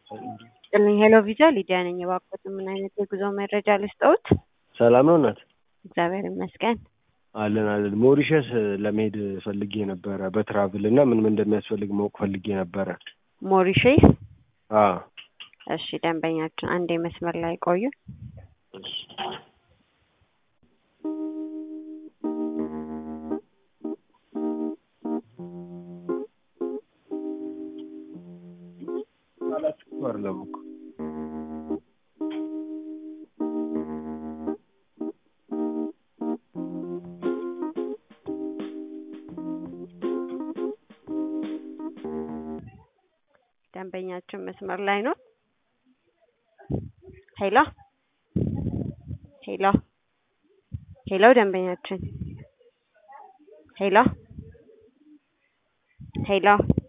ይስጥልኝ ሄሎ ቪዛ ሊዲያ ነኝ። እባክዎትን ምን አይነት የጉዞ መረጃ ልስጥዎት? ሰላም ነው እናት? እግዚአብሔር ይመስገን። አለን አለን። ሞሪሸስ ለመሄድ ፈልጌ ነበረ በትራቭል እና ምን ምን እንደሚያስፈልግ ማወቅ ፈልጌ ነበረ። ሞሪሼስ? አዎ እሺ ደንበኛችን አንዴ መስመር ላይ ቆዩ። አይደለም እኮ ደንበኛችን መስመር ላይ ነው። ሄሎ ሄሎ ሄሎ ደንበኛችን ሄሎ ሄሎ